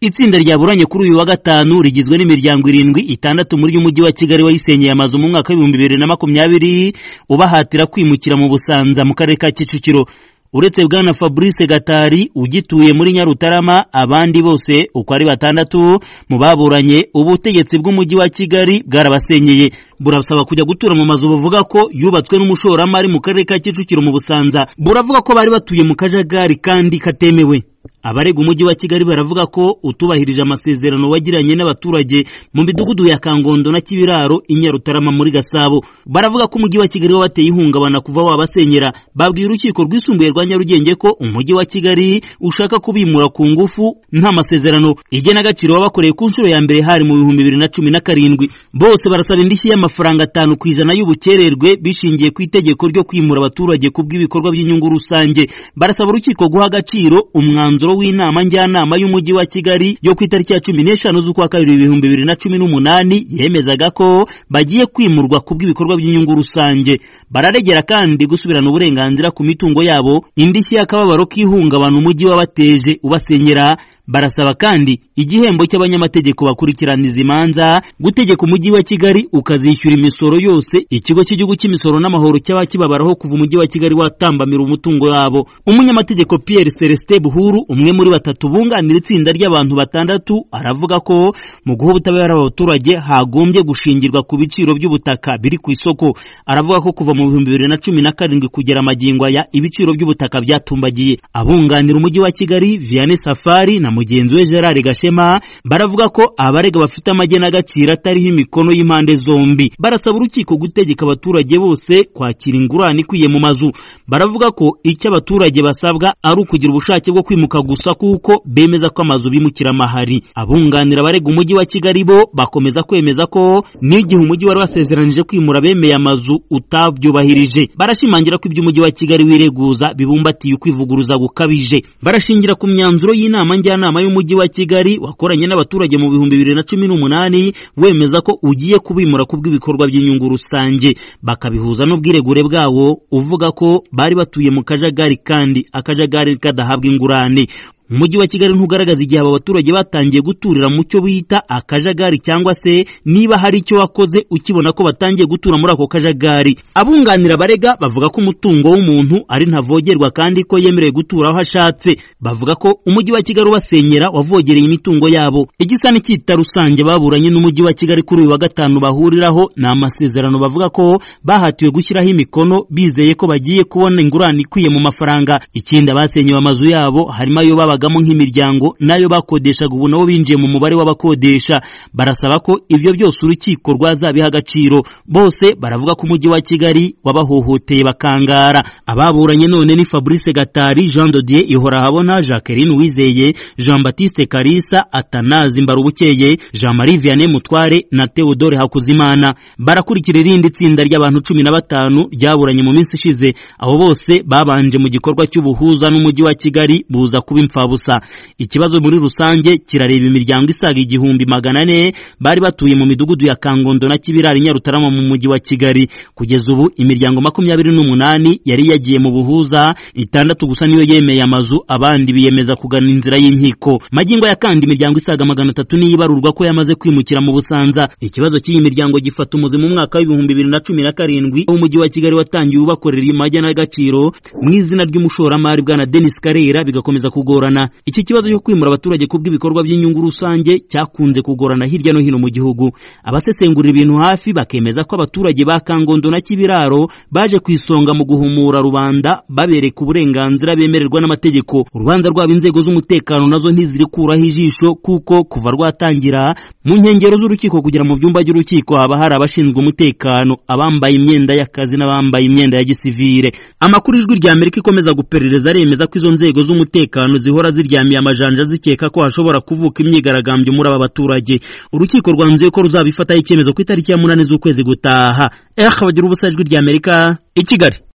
itsinda ryaburanye kuri uyu wa gatanu rigizwe n'imiryango irindwi itandatu muri y'umujyi wa kigali wayisenyeye amazu mu mwaka w'ibihumbi bibiri na makumyabiri ubahatira kwimukira mu busanza mu karere ka kicukiro uretse bwana fabrice gatari ugituye muri nyarutarama abandi bose uko ari batandatu mu baburanye ubutegetsi bw'umujyi wa kigali bwarabasenyeye burasaba kujya gutura mu mazu buvuga ko yubatswe n'umushoramari mu karere ka kicukiro mu busanza buravuga ko bari batuye mu kajagari kandi katemewe abarega umujyi wa kigali baravuga ko utubahirije amasezerano wagiranye n'abaturage mu midugudu ya kangondo na kibiraro inyarutarama muri gasabo baravuga ko umujyi wa kigali wabateye ihungabana kuva wabasenyera babwiye urukiko rwisumbuye rwa nyarugenge ko umujyi wa kigali ushaka kubimura ku ngufu nta masezerano igenagaciro wabakoreye ku nshuro ya mbere hari mu bihumbi bibiri na cumi na karindwi bose barasaba indishyi y'amafaranga atanu ku ijana y'ubukererwe bishingiye ku itegeko ryo kwimura abaturage ku bw'ibikorwa by'inyungu rusange barasaba urukiko guha agaciro umwanzuro w'inama njyanama y'umujyi wa kigali yo ku itariki ya cumi n'eshanu z'ukwa kabiri ibihumbi bibiri na cumi n'umunani yemezaga ko bagiye kwimurwa ku bw'ibikorwa by'inyungu rusange bararegera kandi gusubirana uburenganzira ku mitungo yabo indishyi y'akababaro k'ihungabana umujyi wabateje ubasenyera barasaba kandi igihembo cy'abanyamategeko bakurikiraniza imanza gutegeka umujyi wa kigali ukazishyura imisoro yose ikigo cy'igihugu cy'imisoro n'amahoro cyaba kibabaraho kuva umujyi wa kigali watambamira umutungo wabo umunyamategeko pierre celestin buhuru umwe muri batatu bunganira itsinda ry'abantu batandatu aravuga ko mu guha ubutabera abaturage hagombye gushingirwa ku biciro by'ubutaka biri ku isoko aravuga ko kuva mu bihumbi bibiri na cumi na karindwi kugera amagingo aya ibiciro by'ubutaka byatumbagiye abunganira umujyi wa kigali vianney safari na mugenzi we gerard gashema baravuga ko abarega bafite amagenagaciro atariho imikono y'impande zombi barasaba urukiko gutegeka abaturage bose kwakira ingurane ikwiye mu mazu baravuga ko icyo abaturage basabwa ari ukugira ubushake bwo kwimuka gusa kuko bemeza ko amazu bimukira amahari abunganira abarega umujyi wa kigali bo bakomeza kwemeza ko n'igihe umujyi wari wasezeranije kwimura bemeye amazu utabyubahirije barashimangira ko ibyo umujyi wa kigali wireguza bibumbatiye ukwivuguruza gukabije barashingira ku myanzuro y'inama njyana njyanama y'umujyi wa kigali wakoranye n'abaturage mu bihumbi bibiri na cumi n'umunani wemeza ko ugiye kubimura ku bw'ibikorwa by'inyungu rusange bakabihuza n'ubwiregure bwawo uvuga ko bari batuye mu kajagari kandi akajagari kadahabwa ingurane umujyi wa kigali ntugaragaza igihe aba baturage batangiye guturira mu cyo bita akajagari cyangwa se niba hari icyo wakoze ukibona ko batangiye gutura muri ako kajagari abunganira abarega bavuga ko umutungo w'umuntu ari ntavogerwa kandi ko yemerewe gutura aho ashatse bavuga ko umujyi wa kigali ubasenyera wavogereye imitungo yabo igisa n'icyita rusange baburanye n'umujyi wa kigali kuri uyu wa gatanu bahuriraho ni amasezerano bavuga ko bahatiwe gushyiraho imikono bizeye ko bagiye kubona ingurane ikwiye mu mafaranga ikindi abasenyewe amazu yabo harimo ayo baba babagamo nk'imiryango nayo bakodeshaga ubu nabo binjiye mu mubare w'abakodesha barasaba ko ibyo byose urukiko rwazabiha agaciro bose baravuga ko umujyi wa kigali wabahohoteye bakangara ababuranye none ni fabrice gatari jean dodier ihorahabona jacqueline wizeye jean batiste karisa atanazi mbarubukeye jean marie vianney mutware na theodore hakuzimana barakurikira irindi tsinda ry'abantu cumi na batanu ryaburanye mu minsi ishize abo bose babanje mu gikorwa cy'ubuhuza n'umujyi wa kigali buza kuba imfa busa ikibazo muri rusange kirareba imiryango isaga igihumbi magana ane bari batuye mu midugudu ya kangondo na kibirari nyarutarama mu mujyi wa kigali kugeza ubu imiryango makumyabiri n'umunani yari yagiye mu buhuza itandatu gusa niyo yemeye amazu abandi biyemeza kugana inzira y'inkiko magingo ya kandi imiryango isaga magana atatu niyo ibarurwa ko yamaze kwimukira mu busanza ikibazo cy'iyi miryango gifata umuzi mu mwaka w'ibihumbi bibiri na cumi na karindwi umujyi wa kigali watangiye ubakorera imagenagaciro mu izina ry'umushoramari bwana denis karera bigakomeza kugorana iki kibazo cyo kwimura abaturage ku bw'ibikorwa by'inyungu rusange cyakunze kugorana hirya no hino mu gihugu abasesengura ibintu hafi bakemeza ko abaturage ba kangondo na kibiraro baje ku isonga mu guhumura rubanda babereka uburenganzira bemererwa n'amategeko urubanza rwabo inzego z'umutekano nazo ntizirikuraho ijisho kuko kuva rwatangira mu nkengero z'urukiko kugera mu byumba by'urukiko haba hari abashinzwe umutekano abambaye imyenda y'akazi n'abambaye imyenda ya gisivire amakuru ijwi rya amerika ikomeza guperereza aremeza ko izo nzego z'umutekano zihora zihora ziryamiye amajanja zikeka ko hashobora kuvuka imyigaragambyo muri aba baturage urukiko rwanzuye ko ruzabifataho icyemezo ku itariki ya munani z'ukwezi gutaha eh bagira ubusa ijwi ry'amerika i kigali